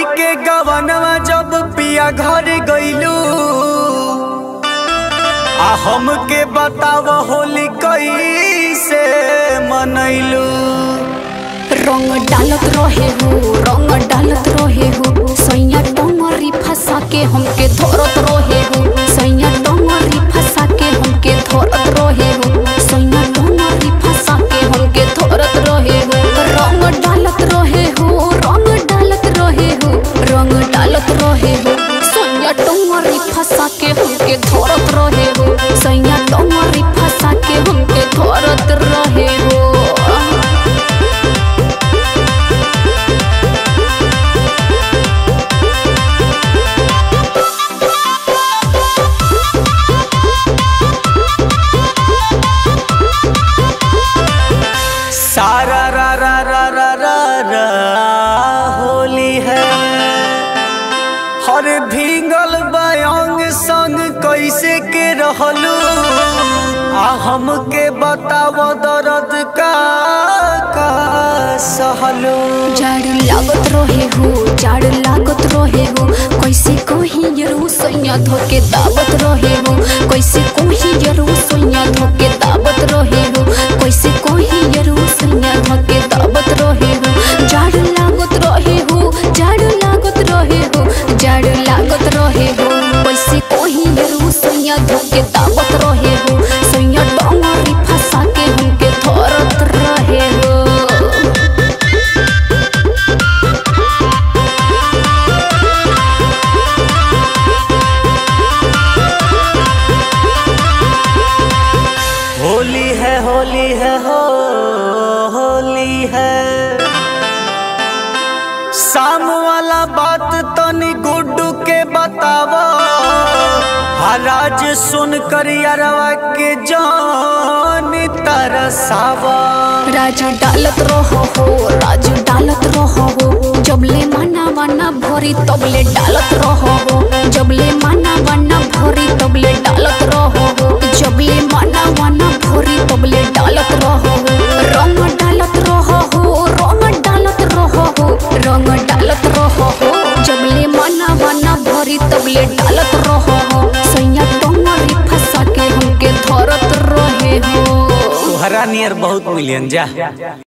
कई के गवनवा जब पिया घर गईलू आ हमके बताव होली कैसे मनैलू रंग डालत रहे हो रंग डालत रहे हो सैया डोंगरी फंसा के हमके धरत रहे हो सैया डोंगरी फंसा के हमके धरत रहे हो सैया डोंगरी फंसा के हमके धरत रहे हो रंग डालत रहे हो रंग डालत रहे हो रंग डालत रहे हो सैया डोंगरी फंसा के हमके धरत रहे हो सैया डोंगरी फंसा के हमके धरत रहे हो सारा रा रा रा रा रा रा होली है हर भींगल बयांग संग कैसे के रहलू आ हमके बताव दर्द का का सहलू जाड़ लागत रहे हो जाड़ लागत रहे हो कैसे कोही यरू सैया धोके दावत रहे हो कैसे कोही यरू सैया धोके दावत रहे हो कैसे कोही यरू सैया धोके दावत रहे हो जाड़ लागत रहे हो जाड़ लागत रहे हो जाड़ लागत रहे हो कैसे कोही यरू सैया धोके दावत रहे हो सैया डोंगरी फंसा के हमके धरत रहे हो होली है होली है हो होली है शाम वाला बात तनी गुड्डू के बतावा हराज सुन कर यारवा के जान तरसावा राजू डालत रहो हो राजू डालत रहो हो जबले माना वाना भरी तबले डालत रहो हो जबले माना वाना भरी तबले डालत रहो हो जबले माना वाना भरी तबले डालत रहो हो रंग डालत रहो हो रंग डालत रहो हो रंग डालत रहो हो जबले माना वाना भरी तबले डालत रहो हो सैया टंगरी फंसा के हमके धरत रहे हो तोहरा नियर बहुत मिलियन जा